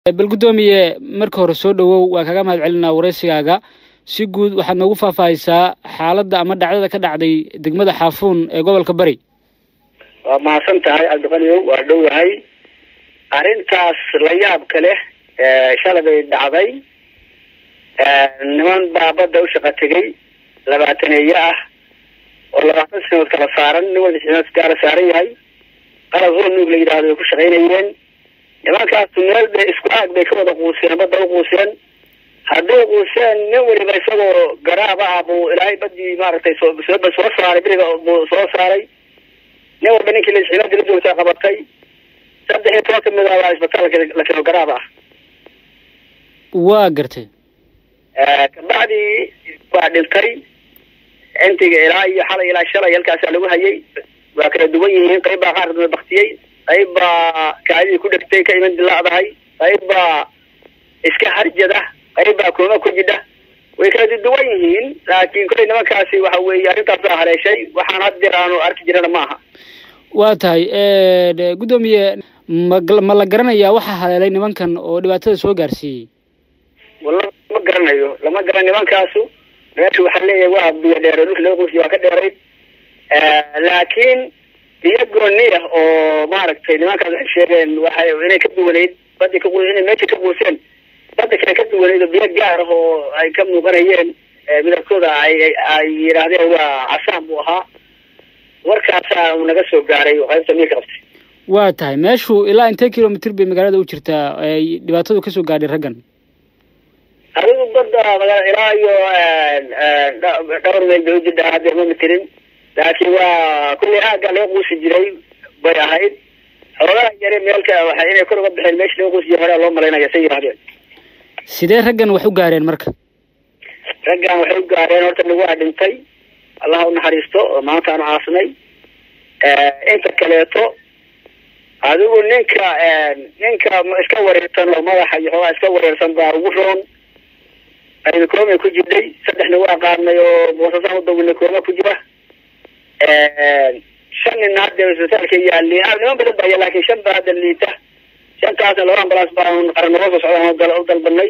bal guddoomiye marka hore soo dhowow waa kaga mahad celinaa waraysigaaga si guud waxaad noogu faahfaahisaa xaaladda ama dhacdada ka dhacday degmada xaafuun ee gobolka bari waa mahadsan tahay cabdiqaniyow waa dhowahay arrintaas la yaabka leh shalay bay dhacday niman baa badda u shaqa tegay labaataneeye ah oo labaatan sanadood kala saaran nin walba sanadood gaara saaran yahay qalab hoo nuug la yidhaahdo ay ku shaqaynayeen nimankaasu meel bay isku aag bay ka wada quuseen badda u quuseen hadday quuseen nin waliba isagoo garaaba ah buu ilaahay badii maaragtay soo soo saaray beriga buu soo saaray nin walba ninkii laiscimaadi la joogtaa qabatay saddex iyo toban kamid ah waa isbitaalka la keeno garaab ah waa gartay kabacdii waa dhintay intiga ilaa iyo xalay ilaa shalay halkaasaa lagu hayay waa kala duwan yihiin qayb baa qaar baktiyey qayb baa kaadidii ku dhegtay ka iman dilaacdahay qayb baa iska harjada qayb baa kooma ku jidha way kala duwan yihiin laakiin kollay nimankaasi waxa weeye arrintaasaa haleeshay waxaan had jeer aanu arki jirana maaha waa tahay guddoomiye ma ma la garanayaa waxaa haleelay nimankan oo dhibaatada soo gaarsiiyey walla ma garanayo lama garan nimankaasu meesha waxaa leeyahay waa biyo dheere dhulka laga quusiya waa ka dheerayd laakiin biyo gooni ah oo maaragtay nimankaas waxay sheegeen waxay inay ka duwanayd badi ka inay meesha ka quuseen badda kale ka duwanayd oo biyo gaar ah oo ay ka muuqanayeen midabkooda ay ay yidhaahdeen waa casaan buu ahaa warkaasaa uu naga soo gaaray oo qaybta miya ka qabtay waa tahay meeshu ilaa intee kilomitr bay magaalada u jirtaa ay dhibaatadu kasoo gaadhay raggan adigu badda magaa ilaa iyo dhowr meel bay ujidhaa haddeer ma matelin laakiin waa kullay aagga laga quusi jiray bay ahayd xoogaha yare meelka waxa inay kor uga baxeen meesha laga quusi jiray horaa loo malaynaya say yidhahdeen sidee raggan wax u gaareen marka raggan waxay u gaareen horta nig waa dhintay allah u naxariisto oo maanta aanu caasnay inta kaleeto adigu ninka ninka iska wareersan oo madaxa iyo xoogaa iska wareersan baa ugu roon ayna koomay ku jirtay saddexna waa qaadnay oo boosasaan u dawinay kooma ku jira shan nina hadda isbitaalka yaali niman badan baya laakiin shan baa hadda liita shantaasna laba ambalaas baan qaran nooga soo socdaan u dalbanay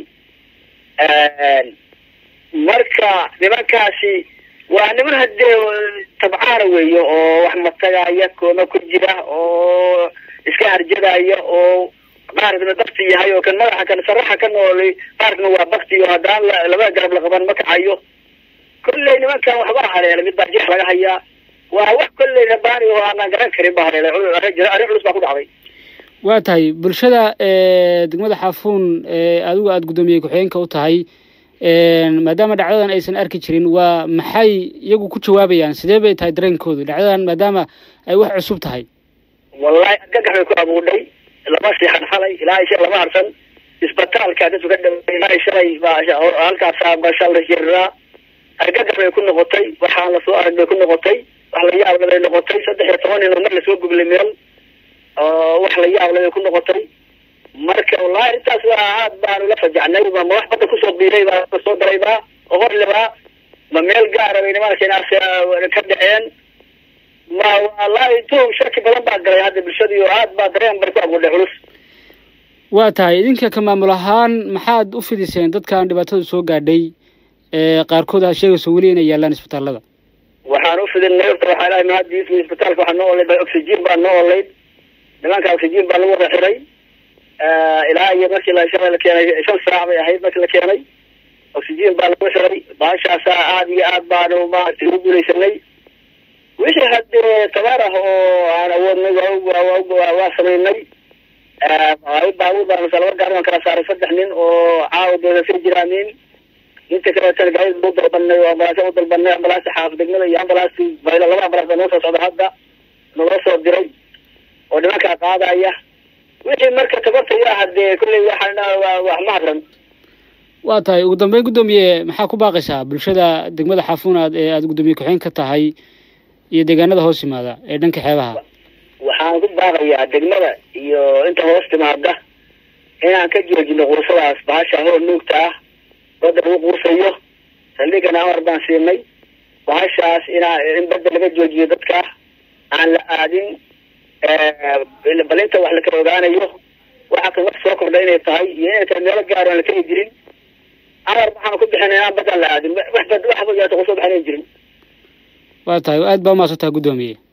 marka nimankaasi waa niman haddee tabcaana weeye oo wax matagaya kooma ku jira oo iska harjadaya oo qaarkana bakti yahay oo kan madaxa kan saraxa ka noolay qaarkana waa bakti oo haddaan labada garab la qaban ma kacayo kolley nimankan waxbaa haleelay mid baa jeex laga hayaa waa wax kolley rabaani oo aanan garan karin baa haleelay arrin culus baa ku dhacday waa tahay bulshada degmada xaafuun adigu aada guddoomiye ku-xigeenka u tahay maadaama dhacdadan aysan arki jirin waa maxay iyagu ku jawaabayaan sidee bay tahay dareenkoodu dhacdadan maadaama ay wax cusub tahay wallahi argagax bay ku abuudhay lama siixan xalay ilaa isha lama harsan isbitaalka dadku ka dhaway ilaa shalay baa halkaasaa bashal la jiriraa argagax bay ku noqotay waxaan lasoo arag bay ku noqotay wax la yaable bay noqotay saddex iyo toban nin oo mar lasoo gublay meel oo wax la yaable bay ku noqotay marka wallahi arrintaas waa aad baanu la fajacnay ma wax badda kusoo biiray baa soo daray baa oo horlebaa ma meel gaara bay nimankaas ka dhaceen ma wallahi tuhum shaki badan baa galay hadda bulshadii oo aad baa dareen bay ku abuudhay culus waa tahay idinka ka maamul ahaan maxaad u fidiseen dadkan dhibaatada soo gaadhay qaarkood aad sheegayso weli inay yaalaan isbitaalada waxaan u fidinay horta waxaa ilahay mahadiis isbitaalka waxaa noo olayd oxygen baa noo olayd nimanka oxygen baa lagu wada xiray ilaa iyo markii la shalay la keenay shan saac bay ahayd markii la keenay oxygen baa lagu xiray baashaasaa aad iyo aad baanu maaragtay ugu guulaysanay wixii haddee tabaar ah oo aan awoodnay waa samaynay baabuur baan laba gaari baan kala saaray saddex nin oo caawa doodasay jiraanin inta kaleetana gaari u dalbanay oo ambalaasya u dalbanay ambalaasta xaaf degmada iyo ambalaasti baylo laba ambalaas baa noo soo socda hadda naloo soo diray oo nimankaa qaadaya wixii marka tabarta yaa hadee kulley waxaa wax ma hadran waa tahay ugu dambeyn guddoomiye maxaa ku baaqaysaa bulshada degmada xaafuunaad ee aada guddoomiye ku-xeen ka tahay iyo deegaanada hoos yimaada ee dhanka xeebaha waxaan ku baaqayaa degmada iyo inta hoos timaada inaan ka joojino quusadaas bahasha hoo nuugta ah badda lagu quusayo saldhigana amar baan siinay bahashaas inaa in badda laga joojiyo dadka aan la aadin balinta wax la kala ogaanayo waxa kan wax soo kordha inay tahay iyo inay tahay meelo gaar aan la keni jirin amar waxaanu ku bixinay inaan badan la aadin wax bad wax kusoo baxan jirin waa tahay aad baa umaasan tahay guddoomiye